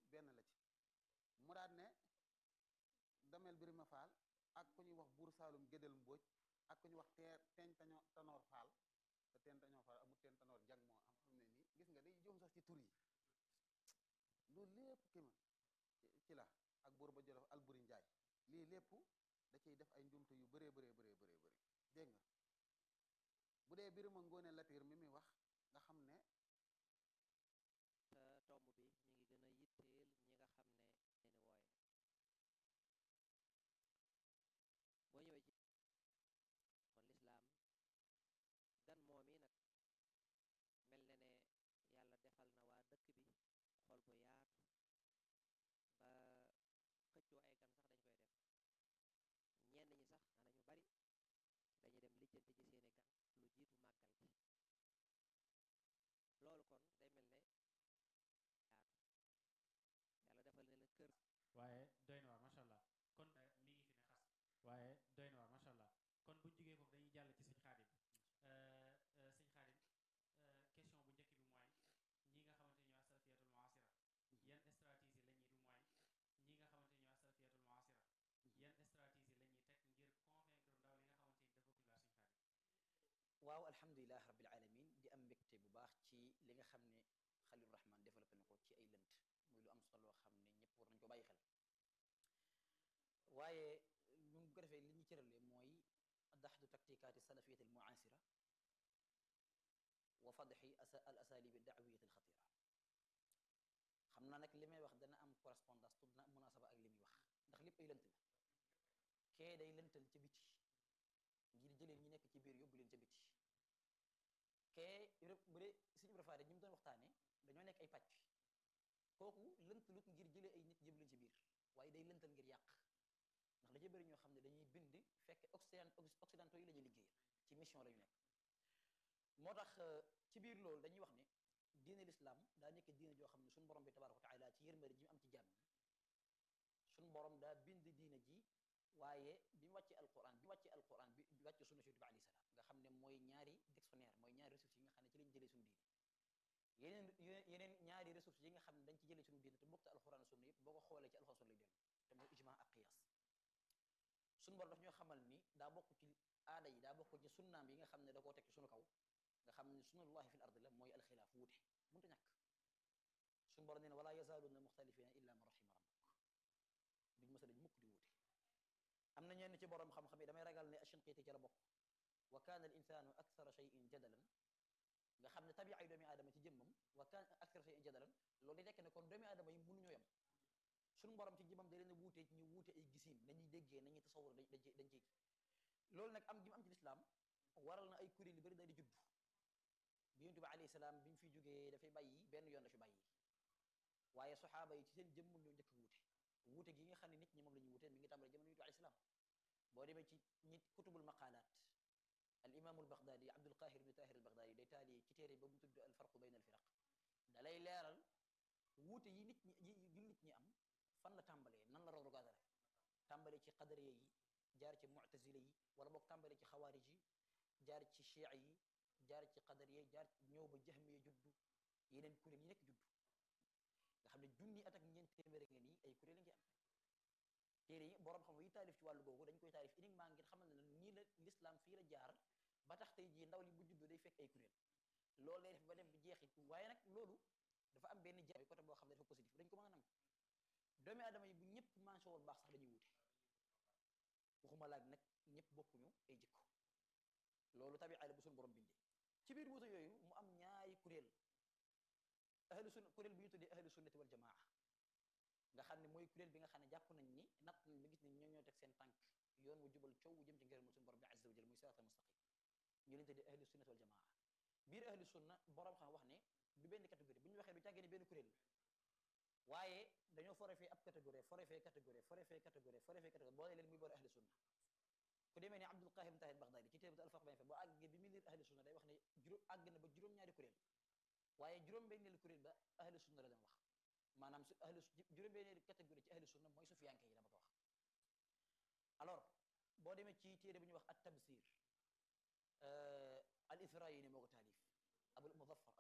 benn la ci mu daat ne damel birima faal ak ku ñuy wax buur saalum gédél mbóoj ak ku ñuy wax teer teeñ taño tanoor faal te teen tañoo faal amul teen tanoor jang moo am xam ne nii gis nga day juum sax ci tur yi loolu lépp ki ma ci la ak buur ba jolof alburi njaay lii lépp da ciy def ay njumte yu bëree bëree bëree bëree bëri dégg nga bu dee birima ngoone latiir mi muy wax nga xam ne te tomb bi mi ngi gën a yitteel ñi nga xam ne leeni wooye boo ñëwee ci kon lislaam gan moom yi nag mel na ne yàlla defal na waa dëkk bi xol bu yaatu ba xëccoo ay gan sax dañ koy def ñenn ñi sax ana ñu bari dañuy dem lijjanti ci seeni gan lu jiitu màggal gi loolu kon day mel ne yaatu yàlla defal ne la kër waaye doy na waar macha allah kon mi ngi fi ne xas waaye doy na waar macha allah kon buñ jógee foofu dañuy jàll ci sëñ xaadim sëñ xaadim question bu njëkk bi mooy ñi nga xamante ñoo asalafiyatul muasira yan stratégie la ñuy du mooy ñi nga xamante ñoo asalafiyatul muasira yan stratégie la ñuy teg ngir convaincre ndaw li nga xamante ni dafa kulaar sëñ xaadim waaw alhamdulilah rabbil alamin di am mbégte bu baax ci li nga xam ne xalil rahman développé na ko ci ay lënt muy lu am solo loo xam ne ñëpp war nañu ko bàyyi xel waaye ñu ngi ko defee li ñu cërale mooy daxdu taktikaati salafiyat al muasira wa fadxi al asalib daawiyat al xatira xam naa nag li may wax dana am correspondance tudd na munasaba ak li muy wax ndax lépp ay lënt la kee day lëntal ca biti ngir jëleen ñi nekk ci biir yóbbu leen ca biti kee bu dee suñu préféré ñi mu doon waxtaane dañoo nekk ay pàcc kooku lënt lut ngir jëlee ay nit jëb leen ci biir waaye day lëntal ngir yàq ndax da bëri ñoo xam ne dañuy bind fekk occident occidentaux yi la ñuy liggéeyal ci mission la ñu nekk moo tax ci biir loolu dañuy wax ne diine l'islam daa nekk diine joo xam ne suñu borom bi tabaraka wa taala ci yërmande ji mu am ci jàmm suñu borom daa bind diine ji waaye bi mu wàccee alquran bi mu wàccee alquran bi wàccee sunna si bi alayhi salaam nga xam ne mooy ñaari dictionnaire mooy ñaari ressources yi nga xam ne ci lañ jëlee suñu diine yeneen yeneen ñaari ressources yi nga xam ne dañ ci jëlee suñu diine te bokk te alquran sunna yëpp boo ko xoolee ci alquran sunna lay dellu te mooy ijma ak qiyas suñu borom daf ñoo xamal ni daa bokk ci aada yi daa bokk ci sunnaam yi nga xam ne da koo teg ci suñu kaw nga xam ne sunnallahi fil ardi la mooy alxilaaf wuute mënta ñàkk suñu borom nee na wala yazaaluuna muxtalifina illa man rahima rabbuk duñ mësa dañ mukk di wuute am na ñenn ci borom xam-xam yi damay ragal ne Ashinqiiti ci la bokk wa kaana al insaanu akthara shay'in jadalan nga xam ne tabiay doomi aadama ci jëmmam wa kaana akthara shay'in jadalan loolu di tekk ne kon doomi aadama yi mënuñoo yem suñu borom ci jëmmam da leen a wuute ñu wuute ay gisiin nañuy déggee nañuy tasawur dañ dañ dañ ciy loolu nag am gi mu am ci lislaam waral na ay kuréel yu bëri daal di judd bi yonent bi alayhi salaam bi mu fi jógee dafay bàyyi benn yoon la fi bàyyi waaye saxaaba yi ci seen jëmm ñoo njëkk wuute wuute gi nga xam ne nit ñi moom la ñu wuute mi ngi tàmbale jamono yonent bi alayhi salaam boo demee ci nit kutubul maqalaat al imaamul baghdadi abdul qahir ibn tahir al baghdadi day taali ci téere ba mu tudd al farqu bayna al firaq da lay leeral wuute yi nit ñi yi jullit ñi am fan la tàmbalee nan la roog rogaadale tàmbalee ci qadariya yi jaar ci mu'tazila yi wala boog tàmbalee ci xawaarij yi jaar ci chia yi jaar ci qadariya jaar ñëw ba jahmiya juddu yeneen kuréel yi nekk juddu nga xam ne junni at ak ñeent téeméer nga nii ay kuréel ngi am téere yi borom xam yi taalif ci wàllu googu dañ koy taalif uniquement ngir xamal ne nii la l'islam fii la jaar ba tax tey jii ndaw li bu juddoo day fekk ay kuréel loolu lay def ba dem bi jeexit waaye nag loolu dafa am benn jaay côté boo xam ne dafa positif dañ ko mën a nangu doomi aadama yi bu ñëpp manché woon baax sax dañuy wute waxuma laag nag ñëpp bokkuñu ay jikko loolu tabi'a la bu suñu borom bindee ci biir wuute yooyu mu am ñaari kuréel ahlu sunna kuréel bi ñu tuddee ahlu sunnati wal jamaa nga xam ne mooy kuréel bi nga xam ne jàpp nañ ni natt nañ ba gis ne ñoo ñoo teg seen tànk yoon wu jubal coow wu jëm ci ngërëmul suñu borom bi azza wa jal muy siraatal mustaqim ñu leen tuddee ahlu sunnati wal jamaa biir ahlu sunna borom xam wax ne du benn catégorie bu ñu waxee du càggee ne benn kuréel waaye dañoo fore fee ab catégorie fore fee catégorie fore fee catégorie fore fee catégorie boole leen muy boole ahlu sunna ku demee ne Abdul Qahir ibn Tahir Baghdadi ci téebat alfaq bañ fe boo àggee bi mu liir ahlu sunna day wax ne juróom àgg na ba juróom-ñaari kuréel waaye juróom-benneelu kuréel ba ahlu sunna la doon wax maanaam su ahlu juróom-benneelu catégorie ci ahlu sunna mooy sufiyanke yi la ma ko wax alors boo demee ci téere bu ñuy wax at tabsir al isra yi ne moo ko taalif abul muzaffar